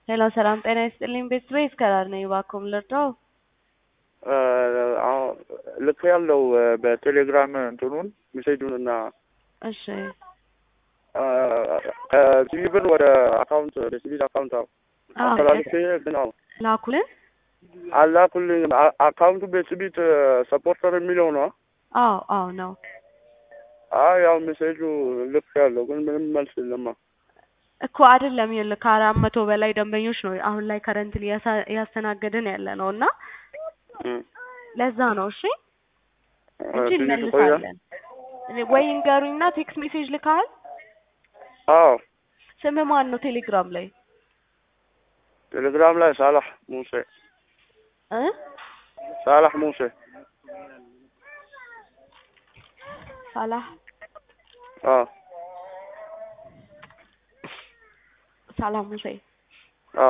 ሄሎ ሰላም ጤና ይስጥልኝ ቤተሰቤ እስከዳር ነኝ እባክዎ ምን ልርዳው? ልክ ያለው በቴሌግራም እንትኑን ሜሴጁን እና እሺ ከሲቪ ብር ወደ አካውንት ወደ ሲቪል አካውንት አዎ አስተላልፌ ግን አዎ ላኩልን። አላኩልኝም። አካውንቱ ቤትቢት ሰፖርተር የሚለው ነው። አዎ አዎ ነው። አይ ያው ሜሴጁ ልክ ያለው ግን ምንም መልስ የለማ። እኮ አይደለም ይኸውልህ ከአራት መቶ በላይ ደንበኞች ነው አሁን ላይ ከረንትሊ እያስተናገድን ያለ ነው እና ለዛ ነው እሺ እንጂ ትንሽ ቆያ። እንመልሳለን። ወይ እንገሩኝና ቴክስት ሜሴጅ ልካል። አዎ ስምህ ማን ነው ቴሌግራም ላይ ቴሌግራም ላይ ሳላህ ሙሴ እ ሳላህ ሙሴ ሳላህ አዎ ሳላህ ሙሴ አዎ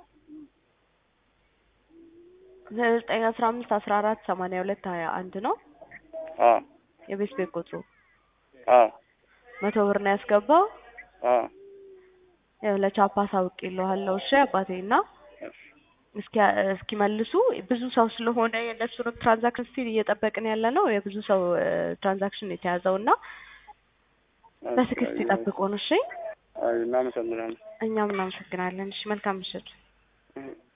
ዘጠኝ አስራ አምስት አስራ አራት ሰማንያ ሁለት ሀያ አንድ ነው አዎ የቤት ቤት ቁጥሩ አዎ መቶ ብር ነው ያስገባው። አዎ ያው ለቻፓ አሳውቄልሃለሁ። እሺ አባቴ እና እስኪ እስኪመልሱ ብዙ ሰው ስለሆነ የእነሱንም ትራንዛክሽን ስቲል እየጠበቅን ያለ ነው። የብዙ ሰው ትራንዛክሽን የተያዘው እና በትዕግስት ይጠብቁን። እሺ አይ እናመሰግናለን። እኛም እናመሰግናለን። እሺ መልካም ምሽት። እህ